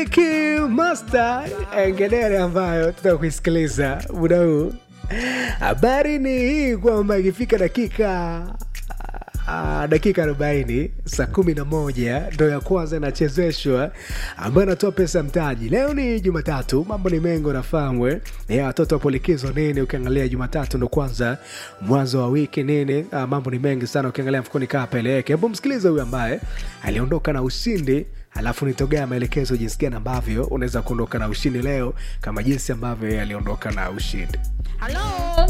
Master ngedere ambayo tutaka kuisikiliza muda huu. Habari ni hii kwamba ikifika dakika Uh, dakika 40 saa kumi na moja ndo ya kwanza inachezeshwa ambayo anatoa pesa mtaji. Leo ni Jumatatu, mambo ni mengi unafahamwe ya watoto wapo likizo nini. Ukiangalia Jumatatu ndo kwanza mwanzo wa wiki nini, uh, mambo ni mengi sana. Ukiangalia mfukoni kaa peleke. Hebu msikilize huyu ambaye aliondoka na ushindi alafu nitogea maelekezo jinsi gani ambavyo unaweza kuondoka na ushindi leo kama jinsi ambavyo yeye aliondoka na ushindi. Halo,